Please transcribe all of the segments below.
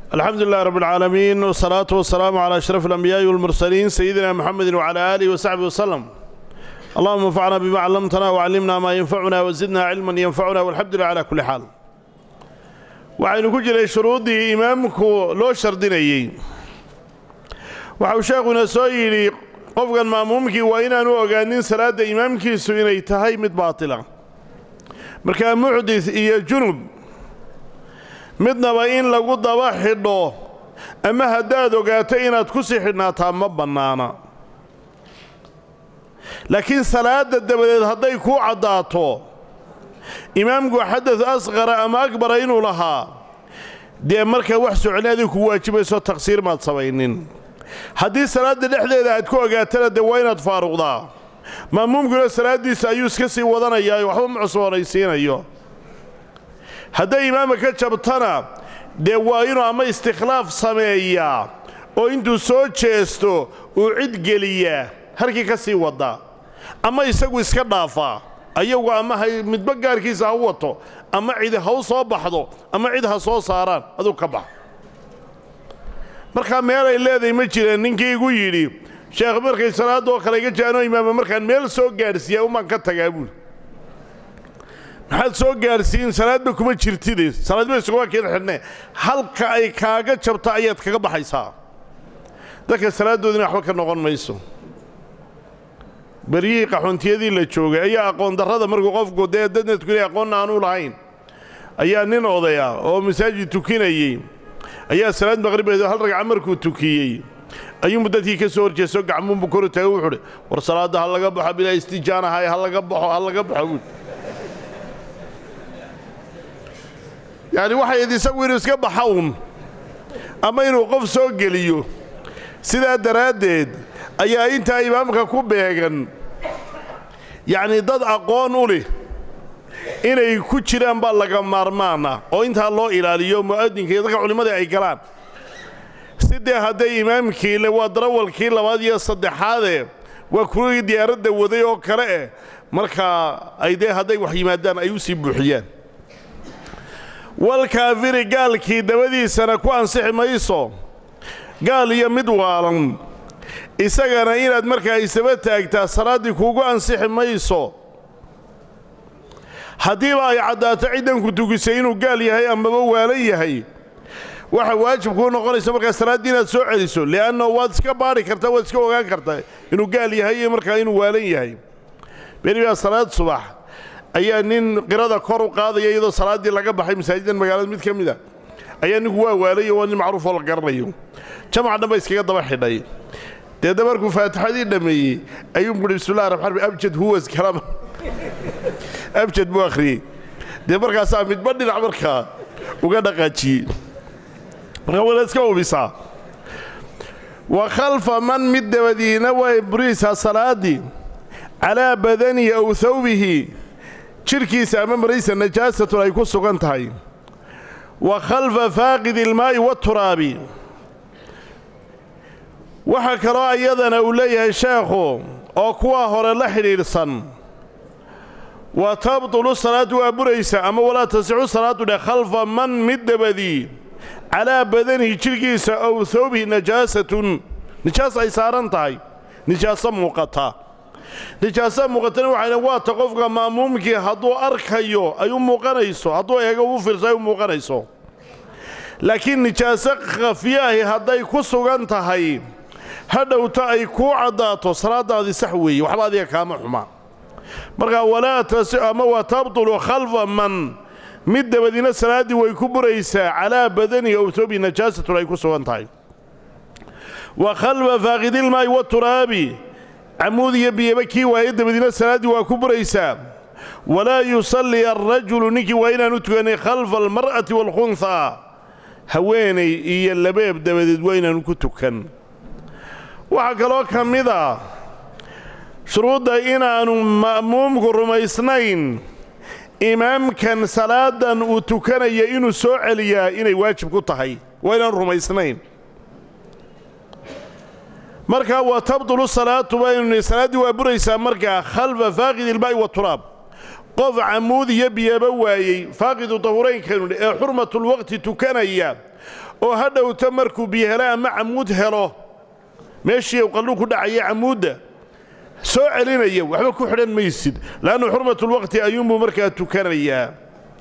alxamdu lilah rab اlcaalamiin wsalaatu wasalaamu calaa ashraf alambiyaai walmursaliin sayidina muxamedi wcala aalihi wasaxbi waslem allahuma anfacna bima callamtana wcallimna maa yanfacuna wazidna cilman yanfacuna walxamdu lilah cala kulli xaal waxaynu ku jiray shuruuddii imaamku loo shardinayey waxau sheekhuna soo yidhi qofkan ma'muumkii waa inaanu ogaanin salaadda imaamkiisu inay tahay mid baatila markaa muxdis iyo junub midnaba in lagu daba xidho ama haddaad ogaato inaad ku sii xidhnaataa ma bannaana laakiin salaadda dabadeed hadday kuu caddaato imaamku xadad asqara ama akbara inuu lahaa dee markaa wax soconi adig kugu waajibayso taqsiir maad samaynin haddii salaadda dhexdeeda aad ku ogaatana dee waa inaad faaruqdaa ma'muumkuna salaaddiisa ayuu iska sii wadanayaa waxba ma cusboonaysiinayo hadday imaama ka jabtana dee waa inuu ama istikhlaaf sameeyaa oo intuu soo jeesto uu cid geliyaa halkii ka sii waddaa ama isagu iska dhaafaa ayagu ama hay midba gaarkiisa ha u wato ama cid ha u soo baxdo ama cid ha soo saaraan aduu ka bax markaa meel ay leedahay ma jireen ninkii igu yidhi sheekh markay salaadoo kale iga jaanoo imaama markaan meel soo gaadhsiiyaa umaan ka tagaa buuli maxaad soo gaadhsiin salaadba kuma jirtide salaadba isuguma keen xidhne halka ay kaaga jabto ayaad kaga baxaysaa dadka salaaddoodina waxba ka noqon mayso beryihii qaxoontiyadii la joogay ayaa aqoon darrada markuu qofku dee dadna tukanay aqoonna aanu lahayn ayaa nin odaya oo masaajid tukinayey ayaa salaad maqribeed hal ragca markuu tukiyey ayuunbu dadkii ka soo horjeeso gacmuunbu koru taagay wuxuuhi war salaadda ha laga baxo bilaa istijaanahay ha laga baxo ha laga baxo buui yacni waxay id isagu inuu iska baxa un ama inuu qof soo geliyo sidaa daraaddeed ayaa intaa imaamka ku beegan yacni dad aqoon u leh inay ku jiraan baa laga maarmaana oo intaa loo ilaaliyo mu'adinka iyo dadka culimmadii ay galaan si dee hadday imaamkii le waa darawalkii labaad iyo saddexaadee waa kuwii diyaaradda waday oo kale eh markaa ay dee hadday wax yimaadaan ay u sii buuxiyaan walkaafiri gaalkii dabadiisana ku ansixi mayso gaal iyo mid waalan isagana inaad markaa isaba taagtaa salaaddii kuugu ansixi mayso haddiiba ay caddaato ciddanku tukisay inuu gaal yahay amaba waalan yahay waxa waajib kuu noqonaysa markaa salaaddii inaad soo celiso li'anna waad iska baadhi kartaa waad iska ogaan kartaa inuu gaal yahay iyo markaa inuu waalan yahay beri baa salaad subax ayaa nin qirada kor u qaadaya iyadoo salaaddii laga baxay masaajidan magaalada mid ka mid a ayaa ninku waa waalayo waa nin macruufoo la garanayo jamac dhan ba iskaga daba xidhay deedna markuu faatixadii dhammeeyey ayuu buhi bismillahi raxmaan raxiim abjad huwas kalama abjad buu akhriyey dee markaasaa midba dhinac markaa uga dhaqaajiyey markaa wala iska hubisaa wa khalfa man mid dabadiina way buriisaa salaaddii calaa badanihi aw hawbihi jidhkiisa ama maraysa najaasatun ay ku sugan tahay wa khalfa faaqidi ilmaa'i waaturaabi waxaa kaloo iyadana uu leeyahay sheekhu oo kuwa hore la xidhiidhsan wa tabtulu salaadu waa buraysa ama walaa tasixu salaadu dheh khalfa man mid dabadii calaa badanihi jidhkiisa ow hawbihi najaasatun nijaas ay saaran tahay nijaaso muuqata nijaaso muuqatana waxayna waata qofka ma'muumkii hadduu arkayo ay u muuqanayso hadduu eego u fiirso ay u muuqanayso laakiin nijaaso khafiye ahi hadday ku sugan tahay hadhowta ay kuu caddaato salaaddaadii sax weeye waxba adiga kaama xuma markaa walaa tasi ama wa tabtulu khalfa man mid dabadiina salaaddii way ku buraysaa calaa badanihi ow toobi najaasatun ay ku sugan tahay wa khalfa faaqidilmaa'i waturaabi camuud iyo biyaba kii waaye dabadiina salaaddii waa ku buraysaa walaa yusallii alrajulu ninkii waa inaanu tukanay khalfa almar'ati waalkhunhaa haweenay iyo labeeb dabadeed waa inaanu ku tukan waxaa kaloo ka mid a shuruudda inaannu ma'muumku rumaysnayn imaamkan salaadan uu tukanaya inuu soo celiyaa inay waajib ku tahay waa inaanu rumaysnayn markaa wa tabtulu salaatu baynu salaaddii waa buraysaa markaa khalfa faaqidi ilmaa'i waturaab qof camuud iyo biyaba waayey faaqidu tahuraynkaynu ee xurmatulwaqti tukanaya oo ha dhowto markuu biyo helo ama camuud helo meeshii uu qalluu ku dhacaya camuudda soo celinaya waxba ku xidhan maysid le'annu xurmatulwaqti ayuunbuu markaa tukanayaa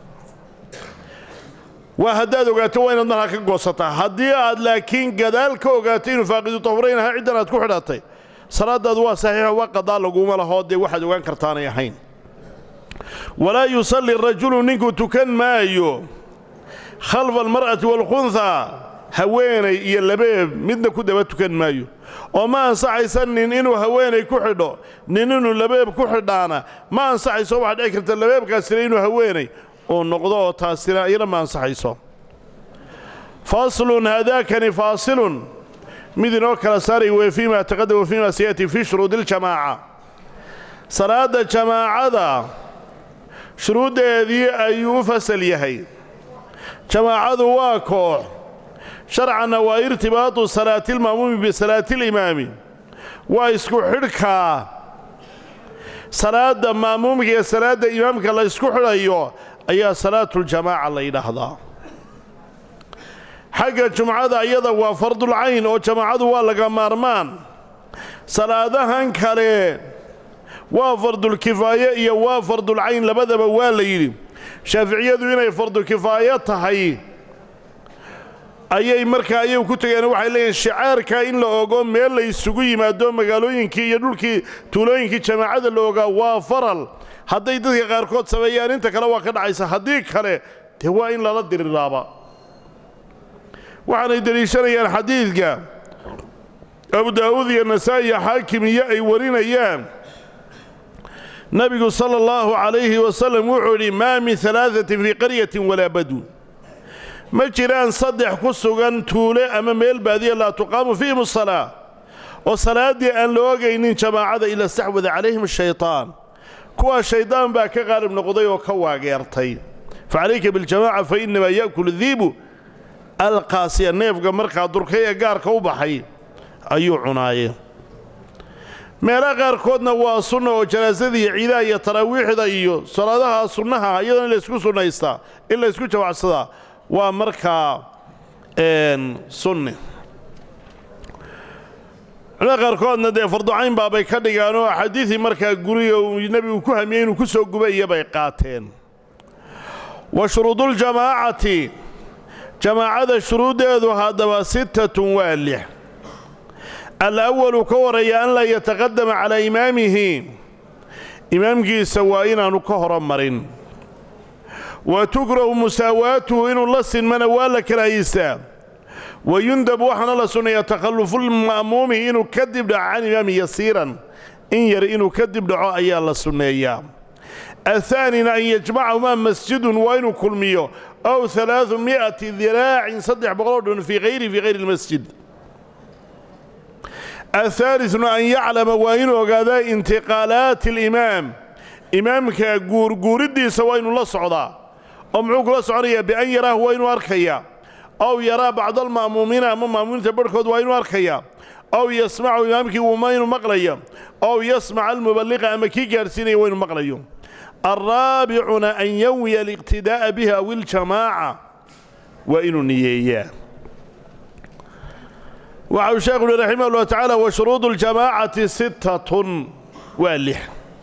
waa haddaad ogaato waa inaad markaa ka goosataa haddii aad laakiin gadaal ka ogaato inuu faaqidu tahurayn ahaa ciddan aad ku xidhatay salaadaadu waa saxiixo waa qadaa laguma lahoo dee waxaad ogaan kartaanay ahayn walaa yusalli rajulu ninku tukan maayo khalfa almar'ati waalkhunhaa haweenay iyo labeeb midna ku daba tukan maayo oo ma ansaxaysa nin inuu haweenay ku xidho nin inuu labeeb ku xidhaana ma ansaxayso waxaa dhici karta labeebkaasina inuu haweenay uu noqdo oo taasina iyana ma ansaxayso faslun haadaakani faasilun mid inoo kala saaray weye fii ma taqadama fii ma sayati fii shuruudi iljamaaca salaadda jamaacada shuruuddeedii ayuu u fasal yahay jamaacadu waa koox sharcanna waa irtibaatu salaatilma'muumi bisalaatilimaami waa isku xidhkaa salaadda ma'muumka iyo salaadda imaamka la ysku xidhayo ayaa salaatuljamaaca la yidhaahdaa xagga jumcada iyada waa fardulcayn oo jamaacadu waa laga maarmaan salaadahan kale waa fardulkifaaye iyo waa fardulcayn labadaba waa la yidhi shaaficiyadu inay fardukifaayo tahay ayay markaa ayagu ku tegeen waxay leeyihin shicaarka in la ogo meel la isugu yimaado magaalooyinkii iyo dhulkii tuulooyinkii jamaacada la ogaa waa faral hadday dadka qaarkood sameeyaan inta kale waa ka dhacaysa haddii kale dee waa in lala diriraaba waxaanay deliishanayaan xadiidka abu daa'uud iyo nasaa'i iyo xaakim iyo ay warinayaan nebigu sala allahu calayhi wasalam wuxuu yidhi maa min alaaatin fii qaryatin walaa badun ma jiraan saddex ku sugan tuule ama meel baadiya laa tuqaamu fiihim asalaa oo salaaddii aan la ogaynin jamaacada ila staxwada calayhim shaytaan kuwaa shaydaan baa ka qaalib noqday oo ka waageertay fa calayka biljamaaca fa innamaa ya'kulu diibu alqaasiya neefga markaa durkay ee gaarka u baxay ayuu cunaaye meelaha qaarkoodna waa sunna oo janaasada iyo ciidaha iyo taraawiixda iyo salaadaha sunnaha iyadana in laysku sunnaystaa in laysku jawacsadaa waa markaa sunni culimada qaarkoodna dee farducayn baabay ka dhigaan oo axaadiidii markaa guriga uu nebigu ku hamiyey inuu ku soo guba iyo bay qaateen wa shuruuduljamaacati jamaacada shuruuddeedu haddaba sittatun waa lix alawalu ka horreeya an laa yataqadama calaa imaamihi imaamkiisa waa inaannu ka horomarin wa tukrahu musaawaatuhu inuu la sinmana waa la karaahaysaa wa yundab waxaana la sunnayaa takhallufulma'muumi inuu ka dib dhaco can imaami yasiiran in yar inuu ka dib dhaco ayaa la sunneeyaa athaanina an yajmacahumaa masjidun waa inuu kulmiyo ow alaau mi'ati diraacin saddex boqoloo dhun fii hayri fii hayri lmasjid athaaliduna an yaclama waa inuu ogaadaa intiqaalaati alimaam imaamka guurguuriddiisa waa inuu la socdaa oo muxuu kula soconayaa bian yaraahu waa inuu arkayaa ow yaraa bacda alma'muumiina ama ma'muumiinta barhkood waa inuu arkayaa ow yasmacu imaamkii wuma inuu maqlaya ow yasmaca almuballiqa ama kii gaadhsiinaya waa inuu maqlayo alraabicuna an yanwiya aliqtidaa'a bihi aw iljamaaca waa inuu niyeeyaa waxa uu sheekhu uhi raximah ullah tacaala wa shuruudu اljamaacati sittatun waa lix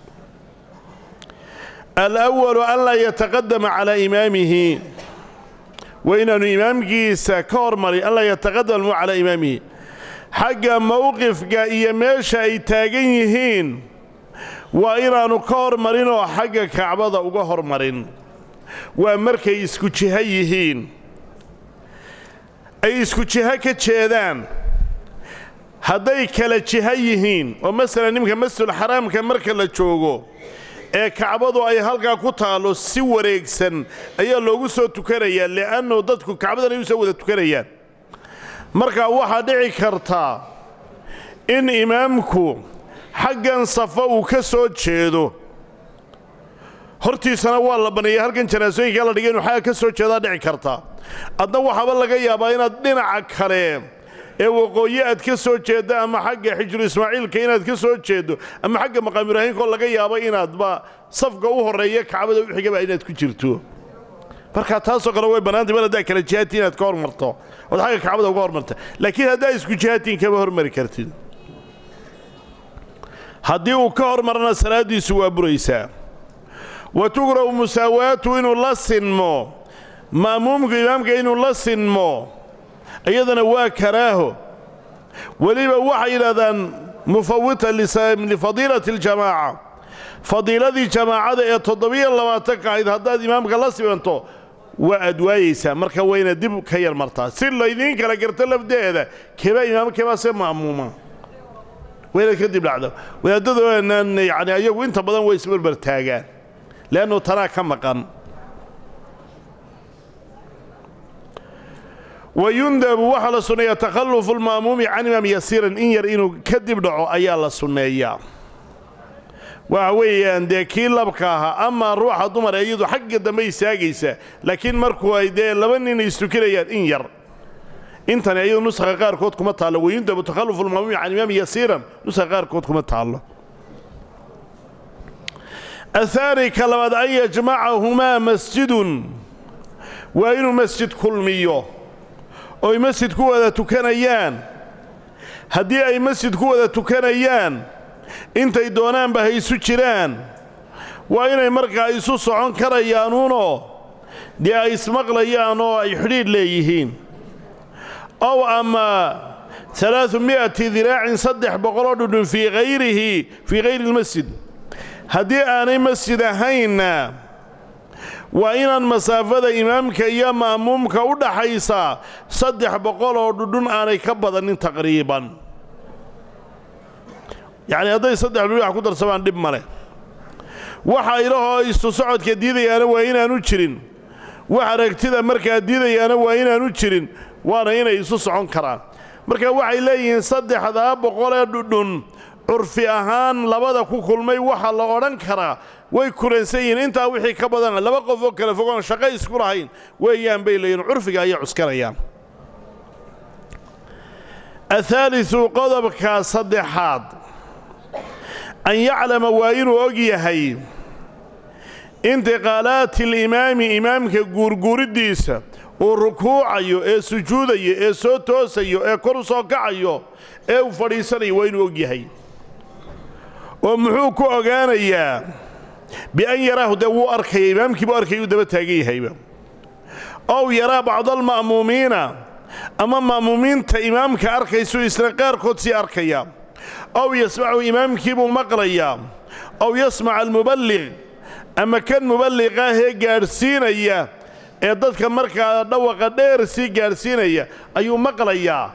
alawalu an laa yataqadama calaa imaamihi waa inaanu imaamkiisa ka hormarin an laa yataqadama calaa imaamihi xagga mowqifka iyo meesha ay taagan yihiin waa inaannu ka hormarin oo xagga kacbada uga hormarin waa markay isku jiho yihiin ay isku jiho ka jeedaan hadday kala jiho yihiin oo masalan nimanka masjidulxaraamka marka la joogo ee kacbadu ay halkaa ku taallo si wareegsan ayaa loogu soo tukanayaa li'annu dadku kacbadan ay u soo wada tukanayaan markaa waxaa dhici kartaa in imaamku xaggan safa uu ka soo jeedo hortiisana waa la baneeyey halkan janaasooyinkaa la dhigay inuu xagga ka soo jeedaa dhici karta adna waxaaba laga yaabaa inaad dhinaca kale ee waqooyi aad ka soo jeeddo ama xagga xijru ismaaciilka inaad ka soo jeeddo ama xagga maqaam ibraahiimkoo laga yaabo inaadba safka u horreeya kacbada u xigaba inaad ku jirto marka taasoo kale way bannaantay mar haddaa kala jihaatiin inaad ka hormarto ood xagga kacbada uga hormarta laakiin haddaa isku jihaatiin kama hormari kartid haddii uu ka hormarana salaaddiisu waa buraysaa wa tugrahu musaawaatu inuu la sinmo ma'muumku imaamka inuu la sinmo iyadana waa karaaho weliba waxay yidhahdaan mufawita lifadiilati aljamaaca fadiiladii jamaacada ee toddobiyo labaatanka ahayd haddaad imaamka la sibanto waa aad waayeysaa marka wayna dib ka yar martaa si laydiin kala garto lafdeeda kebaa imaam kebaa se ma'muuma wayna kadib dhacda wadaadadoonan yacni ayagu inta badan way isbarbar taagaan le'annu tanaa ka maqan wayundabu waxaa la sunneeyaa takhallufu alma'muumi can imaam yasiiran in yar inuu kadib dhaco ayaa la sunneeyaa waxa weeyaan dee kii labka ahaa amaa ruuxa dumar ee iyadu xagga dambe istaagaysa laakiin markuu ay dee laba nin istukinayaan in yar intani ayadu nusakha qaarkood kuma taallo wayundabu takhallufu alma'muumi can imaam yasiiran nusakha qaarkood kuma taallo ahaani ka labaad an yajmacahumaa masjidun waa inuu masjid kulmiyo oy masjid ku wada tukanayaan haddii ay masjid ku wada tukanayaan intay doonaanba ha isu jiraan waa inay markaa isu socon karayaanuunoo dee ay ismaqlayaan oo ay xidhiidh leeyihiin ow ama alaau mi'ati diraacin saddex boqoloo dhudhun fii hayrihi fii hayri lmasjid haddii aanay masjid ahaynna waa inaan masaafada imaamka iyo ma'muumka u dhaxaysaa saddex boqol oo dhudhun aanay ka badanin taqriiban yacni hadday saddex dhudhun wax ku darsamaan dhib male waxa ilahoo isu socodka diidayaana waa inaanu jirin wax aragtida markaa diidayaana waa inaanu jirin waana inay isu socon karaan marka waxay leeyihiin saddexdaa boqolee dhudhun curfi ahaan labada ku kulmay waxaa la odhan karaa way kulansan yihiin intaa wixii ka badan laba qof oo kale fogoon shaqo isku lahayn weeyaan bay leeyihin curfiga ayay cuskanayaan ahaalisu qodobka saddexaad an yaclama waa inuu og yahay intiqaalaati alimaami imaamka guurguuriddiisa uu rukuucayo ee sujuudayo ee soo toosayo ee kor u soo kacayo ee uu fadhiisanayo waa inuu og yahay oo muxuu ku ogaanayaa bian yaraahu dee wuu arkaya imaamkii buu arkaya uu daba taagan yahayba ow yaraa bacdaalma'muumiina ama ma'muumiinta imaamka arkaysuu isna qaarkood sii arkaya ow yasmacu imaamkii buu maqlayaa ow yasmac almuballiq ama kan muballiqaahee gaadhsiinaya ee dadka markaa dhawaqa dheer sii gaadhsiinaya ayuu maqlayaa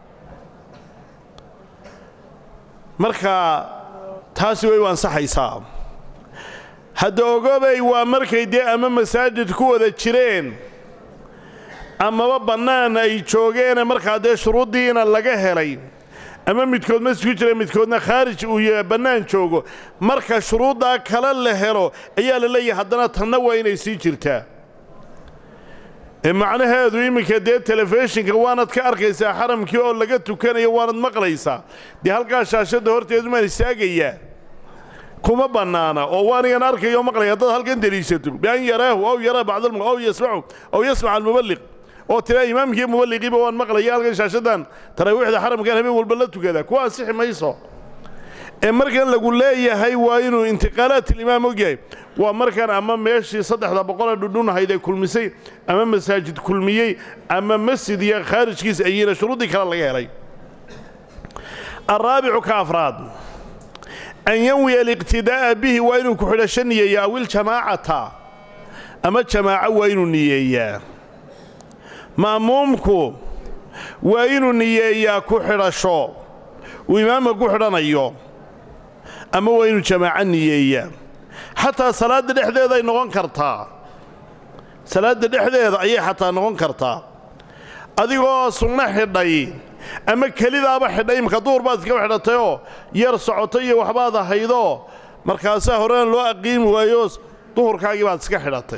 markaa taasi way u ansaxaysaa hadda ogobay waa markay dee ama masaajid ku wada jireen amaba bannaan ay joogeene markaa dee shuruuddiina laga helay ama midkood masjid ku jira midkoodna khaarij uu bannaan joogo marka shuruuddaa kale la helo ayaa la leeyahay haddana tanna waa inay sii jirtaa ee macnaheedu iminka dee telefishinka waanad ka arkaysaa xaramkii oo laga tukanayo waanad maqlaysaa dee halkaa shaashadda horteedumaan istaagayaa kuma bannaana oo waanigan arkayo maqlaya haddaad halkan deliishato bian yaraahu aw yaraa bacdalm aw yasmacu aw yasmac almuballiq oo tiraa imaamkii muballiqiiba waan maqlaya halkan shaashaddan taraawiixda xaramkan habeen walba la tukada kuwa ansixi mayso ee markan lagu leeyahay waa inuu intiqaalaat ilimaam og yahay waa markan ama meeshii saddexda boqolee dhudhunahayd ee kulmisay ama masaajid kulmiyey ama masjid iyo khaarijkiisa ayina shuruuddii kale laga helay alraabicu ka afraad an yanwiya aliqtidaa'a bihi waa inuu ku xidhasho niyeeya awiljamaacata ama jamaaco waa inuu niyeeyaa ma'muumku waa inuu niyeeyaa ku xidhasho uu imaamka ku xidhanayo ama waa inuu jamaaco niyeeyaa xataa salaadda dhexdeeday noqon kartaa salaadda dhexdeeda ayay xataa noqon kartaa adigoo sunno xidhay ama kelidaaba xidhay imka duur baad iskaba xidhatayoo yar socoto iyo waxbaad ahaydoo markaasaa horena loo aqiimi waayo duhurkaagii baad iska xidhatay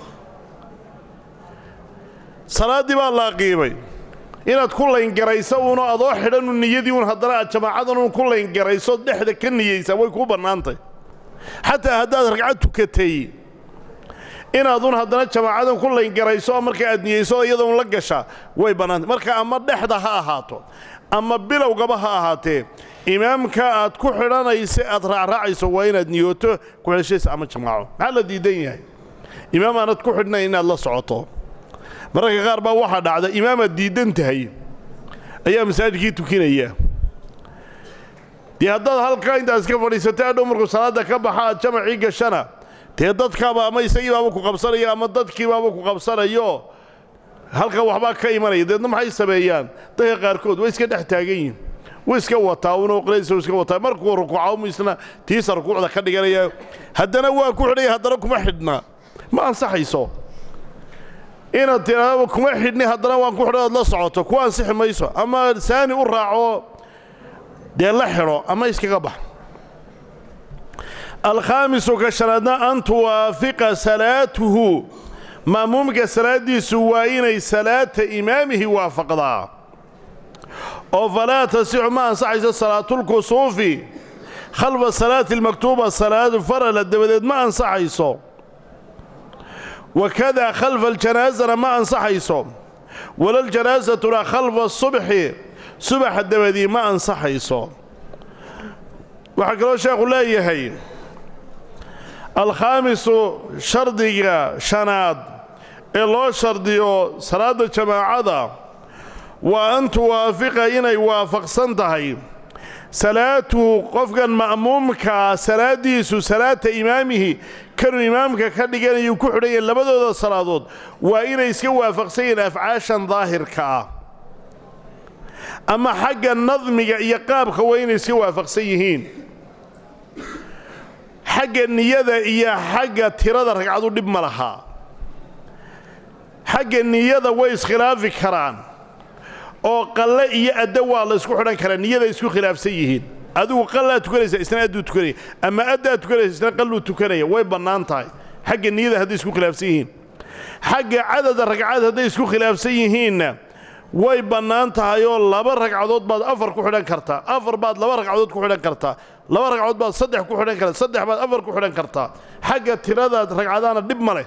salaaddii baa la aqiimay inaad ku layngarayso uunoo adoo xidhanu niyadii uun haddana aad jamaacadan uun ku layngarayso dhexda ka niyeysaa way kuu bannaantay xataa haddaad ragcad tukatay inaadun haddana jamaacadan ku layngarayso oo marka aad niyeyso iyadoon la gasha way bannaantay marka ama dhexda ha ahaato ama bilowgaba ha ahaatee imaamka aad ku xidhanaysa aad raacraacayso waa inaad niyooto kuxidhashaysa ama jamaaco maxaa la diidan yahay imaam aanad ku xidhnayn inaad la socoto mararka qaar baa waxaa dhacda imaamaad diiddan tahay ayaa masaajidkii tukinaya dee haddaad halkaa intaad iska fadhiisatay adhow markuu salaadda ka baxa aad jamacii gashana dee dadkaaba ama isagii baaba ku qabsanaya ama dadkii baaba ku qabsanayo halkan waxbaa ka imanaya deedna maxay sameeyaan dadka qaarkood way iska dhex taagan yihin way iska wataa unoo qlaysa iska wataa markuu rukuuca umu isna tiisa rukuucda ka dhiganaya haddana waa ku xidhaya haddana kuma xidhna ma ansaxayso inaad tiraahdo kuma xidhni haddana waan ku xidhay ood la socoto ku ansixi mayso ama saani u raaco dee la xidho ama iskaga bax alkhaamisu ka shanaadna an tuwaafiqa salaatuhu ma'muumka salaaddiisu waa inay salaata imaamihi waafaqdaa oo falaa tasixu ma ansaxayso salaatulkusuufi khalfa salaati almaktuuba salaadu farala dabadeed ma ansaxayso wakada khalfa aljanaasana ma ansaxayso walaljanaasatuna khalfa subxi subaxa dabadii ma ansaxayso waxaa kaloo sheekhu leeyahay alkhaamisu shardiga shanaad ee loo shardiyo salaadda jamaacada waa an tuwaafiqa inay waafaqsan tahay salaatuhu qofkan ma'muumkaa salaaddiisu salaata imaamihi kanuu imaamka ka dhiganayu ku xidhanya labadooda salaadood waa inay iska waafaqsan yihiin afcaashan daahirka ah ama xagga nadmiga iyo qaabka waa inay iska waafaqsan yihiin xagga niyada iyo xagga tirada ragcadu dhib ma laha xagga niyada way iskhilaafi karaan oo qalle iyo addo waa la isku xidhan karaa niyada isku khilaafsan yihiin adigu qallaa tukanaysa isna adduu tukanaya ama addaa tukanaysa isna qalluu tukanaya way bannaan tahay xagga niyada hadday isku khilaafsan yihiin xagga cadada ragcad hadday isku khilaafsan yihiinna way bannaan tahay oo laba ragcadood baad afar ku xidhan kartaa afar baad laba ragcadood ku xidhan kartaa laba ragcadood baad saddex ku xidhan kartaa saddex baad afar ku xidhan kartaa xagga tiradaad ragcadaana dhib ma leh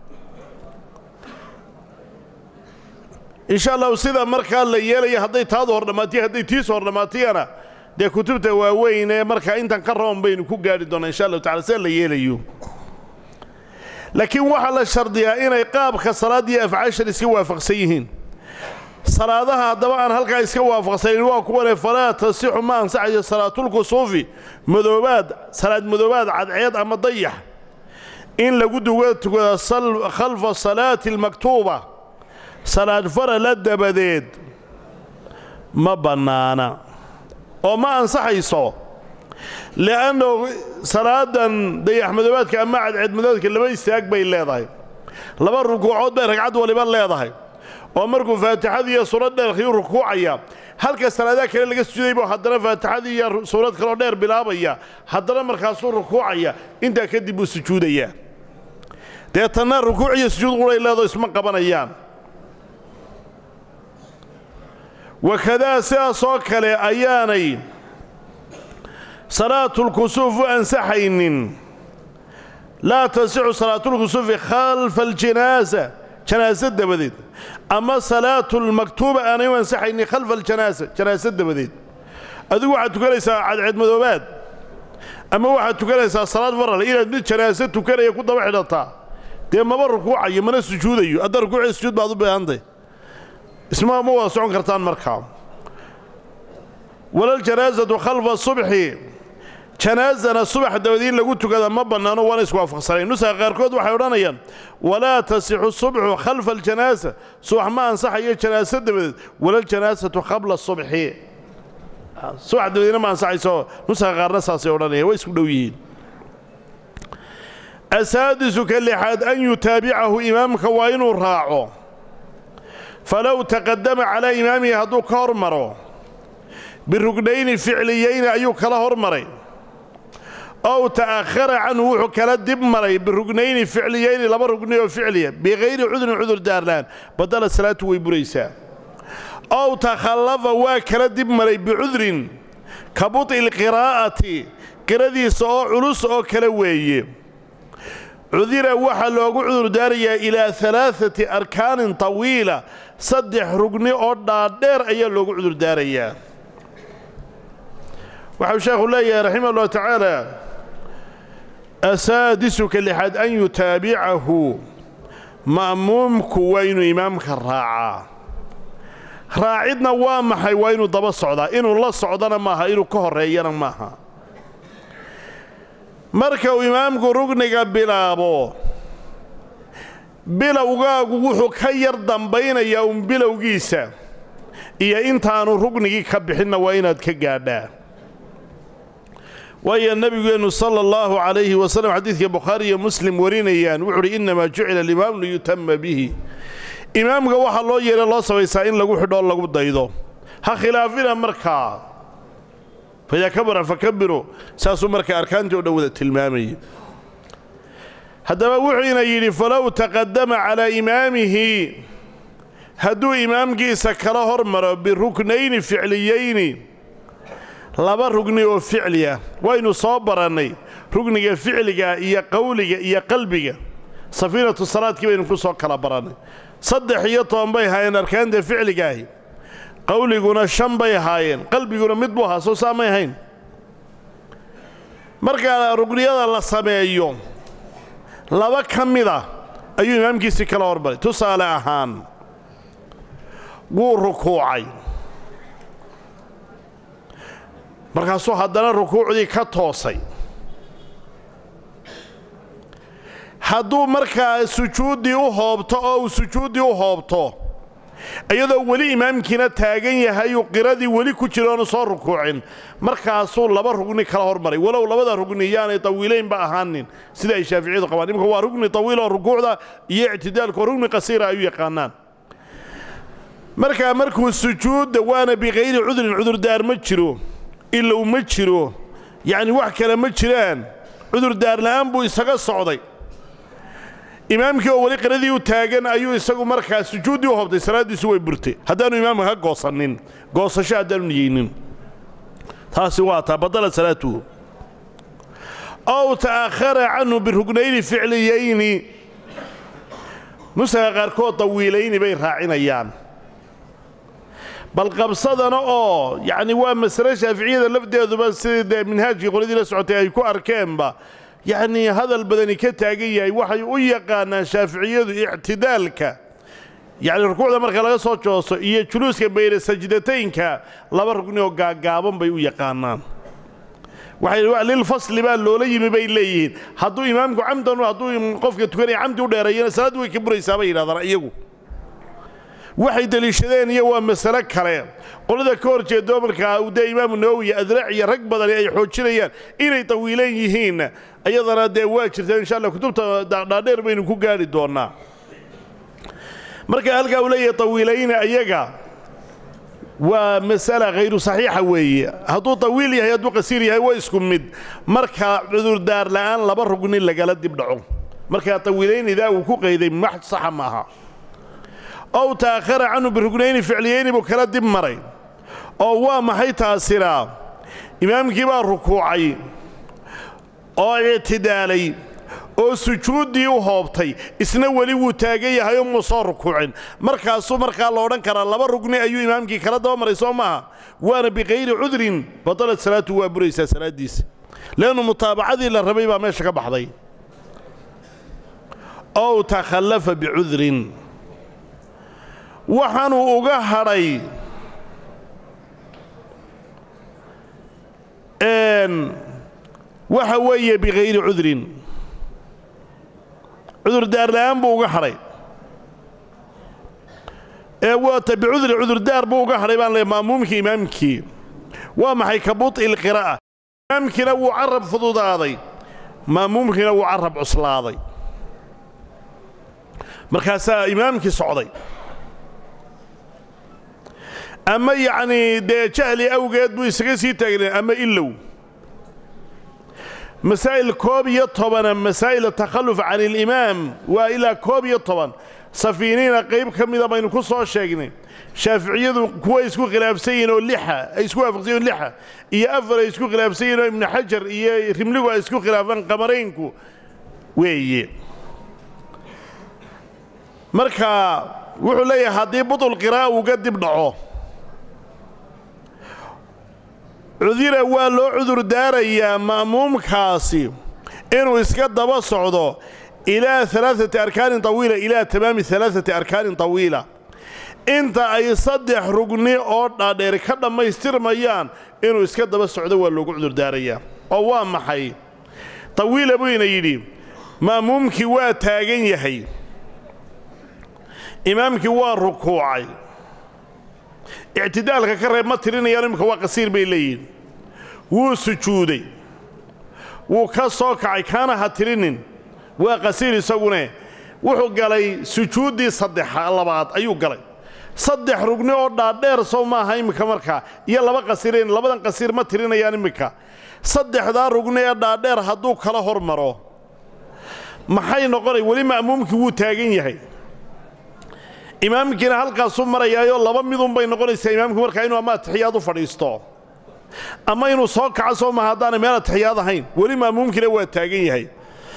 insha allahu sida markaa la yeelaya hadday taadu hor dhammaatiya hadday tiisu hor dhammaatiyana dee kutubta waaweyn ee markaa intan ka roon baynu ku gaari doonaa insha allahu tacala sida la yeelayo laakiin waxaa la shardiyaa inay qaabka salaaddiiyo afcaashan iska waafaqsan yihiin salaadaha haddaba aan halkaa iska waafaqsanin waa kuwane falaa tasixu ma ansaxayo salaatulkusuufi madoobaad salaad madoobaad cadceed ama dayax in lagu duga tukada khalfa salaati almaktuuba salaad farala dabadeed ma bannaana oo ma ansaxayso li'annahu salaadan dayax madoobaadka ama cadceed madoobaadka laba istaag bay leedahay laba rukuucood bay ragcad waliba leedahay oo markuu faatixadii iyo suurad dheer kii rukuucaya halka salaadaha kale laga sujuday buu haddana faatixadii iyo suurad kaloo dheer bilaabaya haddana markaasuu rukuucaya intaa kadib buu sujuudayaa deetanna rukuuc iyo sujuud quray leedo isma qabanayaan wakadaa sidaasoo kale ayaanay salaatulkusuuf u ansaxaynin laa tasixu salaatulkusuufi khalfa aljinaasa janaasa dabadeed ama salaatu lmaktuuba aanay u ansaxaynin khalfa aljanaasa janaasa dabadeed adigu waxaad tukanaysaa cadceed madoobaad ama waxaad tukanaysaa salaad faral inaad mid janaase tukanaya ku daba xidhataa dee maba rukuucayo mana sujuudayo hadda rukuuciyo sujuud baad u baahantay isma ma wada socon kartaan markaa walaljanaasatu khalfa subxi janaasana subax dabadii in lagu tukada ma bannaano waana iswaafaqsanayn nusaha qaarkood waxay odhanayaan walaa tasixu subxu khalfa aljanaasa subax ma ansaxayo janaaso dabadeed walaljanaasatu qabla subxi subax dabadeedna ma ansaxayso nusaha qaarna saasay odhanayaan way isku dhow yihiin asaadisu ka lixaad an yutaabicahu imaamka waa inuu raaco falow taqadama calaa imaamihi hadduu ka hor maro birugnayni ficliyeyni ayuu kala hor maray ow ta'akhara canhu wuxuu kala dib maray birugnayni ficliyeyni laba rugni oo ficliya bikayri cudrin cudur daarlaan badala salaatu way buraysaa ow takhallafa waa kala dib maray bicudrin ka buط'i lqiraa'ati qiradiisa oo culus oo kale weeye cudira waxaa loogu cudurdaarayaa ilaa alaaati arkaanin tawiila saddex rugni oo dhaadheer ayaa loogu cudurdaarayaa waxau sheekhu leeyahay raximah ullahu tacaala asaadisuka lixaad an yutaabicahu ma'muumku waa inuu imaamka raacaa raacidna waa maxay waa inuu daba socdaa inuu la socdana maaha inuu ka horreeyana maaha marka uu imaamku rugniga bilaabo bilowgaagu wuxuu ka yar dambaynayaa uun bilowgiisa iyo intaanu rugnigii ka bixinna waa inaad ka gaadhaa waayo nebigeennu sala allahu calayhi wasallam xadiidka bukhaari iyo muslim warinayaan wuxu uhi innamaa jucila alimaamu liyutama bihi imaamka waxaa loo yeehay loo samaysaa in lagu xidhoo lagu daydo ha khilaafina markaa faidaa kabara fakabiruu saasuu markaa arkaantii o dhan wada tilmaamayay haddaba wuxuuna yidhi falow taqadama calaa imaamihi hadduu imaamkiisa kala hormaro biruknayni ficliyayni laba rugni oo ficli ah waynu soo barannay rugniga ficliga iyo qowliga iyo qalbiga safiinatu salaadkii baynu ku soo kala barannay saddex iyo toban bay ahaayeen arkaanta ficligaahi qowliguna shan bay ahaayeen qalbiguna mid buu ahaa soo saamay ahayn markaa rugniyada la sameeyo laba ka mid a ayuu imaamkiisii kala hormaray tusaale ahaan wuu rukuucay markaasuu haddana rukuucdii ka toosay hadduu markaa sujuuddii u hoobto oo uu sujuuddii u hoobto iyadoo weli imaamkiina taagan yahay uu qiradii weli ku jiroonu soo rukuucin markaasuu laba rugni kala hormaray walow labada rugni yaanay tawiilaynba ahaanin sida ay shaaficiyadu qabaan imika waa rugni tawiil oo rukuucda iyo ictidaalka oo rugni qasiira ay u yaqaanaan markaa markuu sujuudda waana bikayri cudrin cudurdaar ma jiro ilow ma jiro yacni wax kale ma jiraan cudurdaar la'aan buu isaga socday imaamkii oo weli qiradii u taagan ayuu isagu markaa sujuuddii u hobtay salaaddiisu way burtay haddaanu imaamka ka goosannin goosasho haddaanu niyeynin taasi waa taa badala salaatuhu ow ta'akhara canhu birugnayni ficliyayni nusaga qaarkood tawiilayni bay raacinayaan bal qabsadana oo yacni waa masale shaaficiyada lafdeeduba sidii dee minhaajkii qoladii la socotay ay ku arkeenba yacnii hadal badani ka taagan yahay waxay u yaqaanaan shaaficiyadu ictidaalka yacni rukuucda marka laga soo jooso iyo juluuska bayna sajdataynka laba rugni oo gaaggaaban bay u yaqaanaan waxay lilfasli baa loola yimi bay leeyihiin hadduu imaamku camdan hadduu qofka tukanaya camdi u dheereeyana salaaddu way ka buraysaa bay yidhahdaan iyagu waxay deliishadeen iyo waa masale kale qolada ka hor jeedo markaa dee imaamu nawowi iyo adraac iyo rag badani ay xoojinayaan inay tawiilan yihiin iyadana dee waa jirtaa insha allah kutubta dhaadheer baynu ku gaari doonnaa marka halkaa uu leeyahay tawiilayna ayaga waa masala khayru saxiixa weeye hadduu tawiil yahay hadduu qasiir yahay waa isku mid marka cudurdaar la'aan laba rugni lagala dib dhaco markaa tawiilaynidaa uu ku qayday max saxa maaha ow ta'akhara canhu birugnayni ficliyayni buu kala dib maray oo waa maxay taasina imaamkii baa rukuucay oo ictidaalay oo sujuuddii u hoobtay isna weli wuu taagan yahay oo muu soo rukuucin markaasuu markaa la odhan karaa laba rugni ayuu imaamkii kala daba maray soo maaha waana bikayri cudrin batalat salaatu waa buraysaa salaaddiisa leannu mutaabacadii la rabay baa meesha ka baxday ow takhallafa bicudrin waxaanuu uga hadhay waxa weeye bikayri cudrin cudurdaar la'aan buu uga hadhay ee waata bicudri cudurdaar buu uga hadhay baan leey ma'muumkii imaamkii waa maxay ka buط'i lqiraa'a imaamkiina wuu carab fududaaday ma'muumkiina wuu carab cuslaaday markaasaa imaamkii socday ama yacnii dee jahli awgeed buu isaga sii taagnay ama ilow masaa'il koob iyo tobana masaa'il takhalluf can ilimaam waa ilaa koob iyo toban safiiniina qayb ka mida baynu ku soo sheegnay shaaficiyadu kuwa isku khilaafsan yihiin oo lixa ay isku waafaqsan yihin lixa iyo afar ay isku khilaafsan yihin oo ibnu xajar iyo rimligu ay isku khilaafaan qamaraynku weeye marka wuxuu leeyahay haddii budul qiraa'a uga dib dhaco cudira waa loo cudur daarayaa ma'muumkaasi inuu iska daba socdo ilaa alaaati arkaanin tawiila ilaa tamaami alaaati arkaanin tawiila inta ay saddex rugni oo dhaadheer ka dhammaystirmayaan inuu iska daba socdo waa loogu cudurdaarayaa oo waa maxay tawiila buyna yidhi ma'muumkii waa taagan yahay imaamkii waa rukuucay ictidaalka ka reeb ma tirinayaan imminka waa qasiir bay leeyihin wuu sujuuday wuu ka soo kacay kaana ha tirinin waa qasiir isagune wuxuu galay sujuuddii saddexa labaad ayuu galay saddex rugni oo dhaadheer sow maaha imminka markaa iyo laba qasiirayn labadan qasiir ma tirinayaan imminka saddexdaa rugni ee dhaadheer hadduu kala hor maro maxay noqonay weli ma'muumkii wuu taagan yahay imaamkiina halkaasuu marayaayo laba midunbay noqonaysaa imaamku markaa inuu ama atixiyaad u fadhiisto ama inuu soo kaco soo maha haddaanay meel atixiyaad ahayn weli ma'muumkiina waa taagan yahay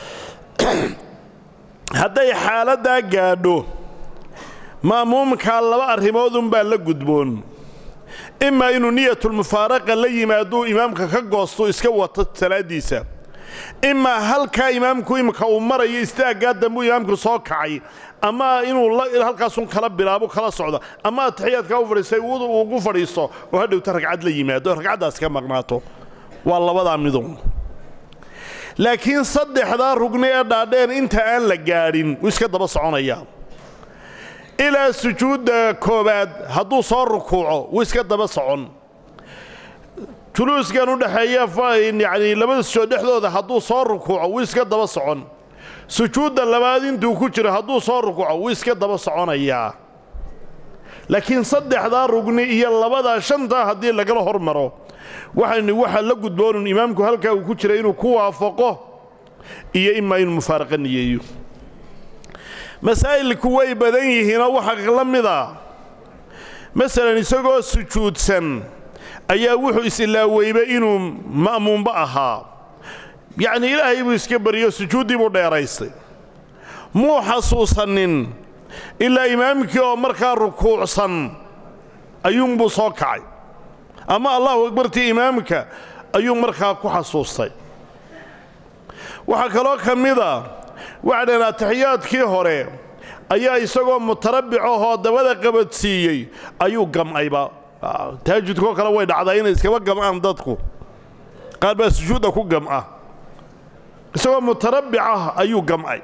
hadday xaaladdaa gaadho ma'muumkaa laba arrimoodunbaa la gudboon imaa inuu niyatulmufaaraqa la yimaaduu imaamka ka goosto iska wato salaaddiisa imaa halkaa imaamku imika uu marayo istaaggaa dambuu imaamku soo kacay ama inuu halkaasun kala bilaabo kala socdo ama atixiyaadkaa u fadhiistay ugu fadhiisto oo hadhowta ragcad la yimaado ragcaddaas ka maqnaato waa labadaa midun laakiin saddexdaa rugni ee dhaadheen inta aan la gaadhin wuu iska daba soconayaa ilaa sujuudda koowaad hadduu soo rukuuco wuu iska daba socon juluuskan u dhexeeya yacni labada sujood dhexdooda hadduu soo rukuuco wuu iska daba socon sujuudda labaad intuu ku jiro hadduu soo rukuuco wuu iska daba soconayaa laakiin saddexdaa rugni iyo labadaa shantaa haddii lagala hor maro waxaan waxaa la gudboonun imaamku halkaa uu ku jira inuu ku waafaqo iyo imaa inuu mufaaraqa niyeeyo masaa'ilku way badan yihiinoo waxaa la mid a masalan isagoo sujuudsan ayaa wuxuu is-ilaaweyba inuu ma'muumba ahaa yacnii ilaahay buu iska baryo sujuuddii buu dheeraystay muu xasuusannin ilaa imaamkii oo markaa rukuucsan ayuunbuu soo kacay ama allahu akbartii imaamka ayuu markaa ku xasuustay waxaa kaloo ka mid a waxaa dhaheen atixiyaadkii hore ayaa isagoo mutarabicahoo dabada qabadsiiyey ayuu gam'ayba taajudkoo kale way dhacdaa inay iskaba gam'aan dadku qaar baa sujuudda ku gam'a isagoo mutarabbic ah ayuu gam'ay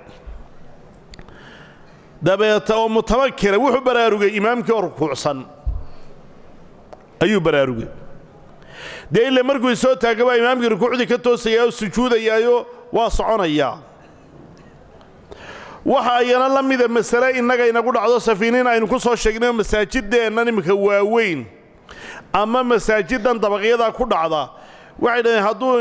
dabeeta oo mutamakina wuxuu baraarugay imaamkii oo rukuucsan ayuu baraarugay dee ila markuu isoo taagabaa imaamkii rukuucdii ka toosayaa oo sujuudayaayo waa soconayaa waxa ayana la mida masale innaga inagu dhacdo safiiniin aynu ku soo sheegnayo masaajideennan iminka waaweyn ama masaajiddan dabaqyadaa ku dhacda waxay dhaheen hadduu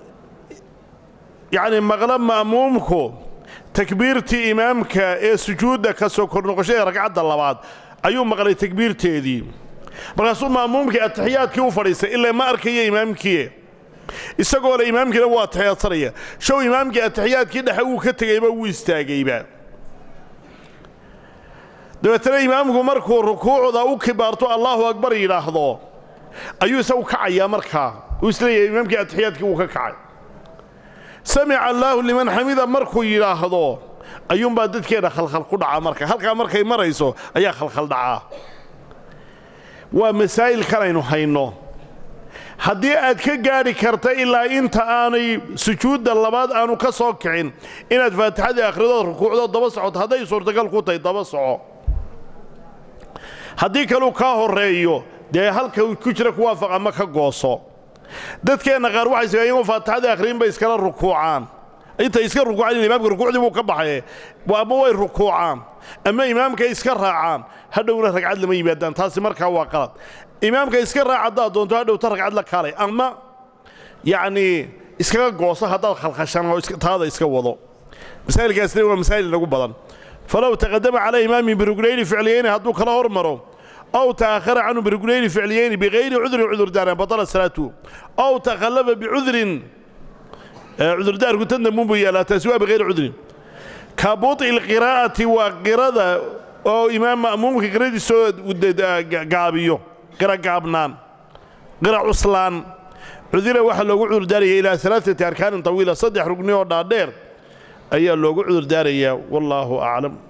yacni maqlo ma'muumku takbiirtii imaamka ee sujuudda ka soo kornoqoshada ragcadda labaad ayuu maqlay takbiirteedii markaasuu ma'muumkii atixiyaadkii u fadhiistay ilaa ma arkaya imaamkii isagoo le imaamkiina wuu atixiyaadsanaya show imaamkii atixiyaadkii dhexe wuu ka tegayba wuu istaagayba dabeetana imaamku markuu rukuucda u kibaarto allaahu akbar yidhaahdo ayuu isagu kacayaa markaa uu isleeyahay imaamkii atixiyaadkii wuu ka kacay samica allaahu liman xamida markuu yidhaahdo ayuunbaa dadkeenna khalkhal ku dhaca marka halkaa markay marayso ayaa khalkhal dhacaa waa masaa'ilkan aynu hayno haddii aad ka gaadhi karta ilaa inta aanay sujuudda labaad aanu ka soo kicin inaad faatixadii akhridood rukuucdood daba socoto hadday suurtagal ku tahay daba soco haddii kaluu kaa horreeyo dee halka ku jira ku waafaq ama ka gooso dadkeenna qaar waxay sameeyeen iyagoo faatixadii akhriin bay iskala rukuucaan intay iska rukuucaan imaamka rukuucdii buu ka baxaye ama way rukuucaan ama imaamka iska raacaan hadhowna ragcad lama yimaadaan taasi markaa waa qalad imaamka iska raac haddaad doonto hadhowta ragcad la kaalay ama yacnii iskaga gooso haddaad khalkhashaan oo taada iska wado masaa'ilkaasina waa masaa'il inagu badan falow taqadama calaa imaamin biruglayni ficliyayni hadduu kala hormaro ow ta'akhara canhu biruglayni ficliyayni bikayri cudrin cudurdaaran batala salaatuhu ow takhallafa bicudrin cudurdaarku tan dambuunbuu yaallaa taasi waa bikayri cudrin ka buط'i lqiraa'ati waa qirada oo imaam ma'muumka qiradiisoo gaabiyo qira gaabnaan qira cuslaan cudira waxaa loogu cudurdaaraya ilaa alaaati arkaanin tawiila saddex rugni oo dhaadheer ayaa loogu cudurdaarayaa wallaahu aclam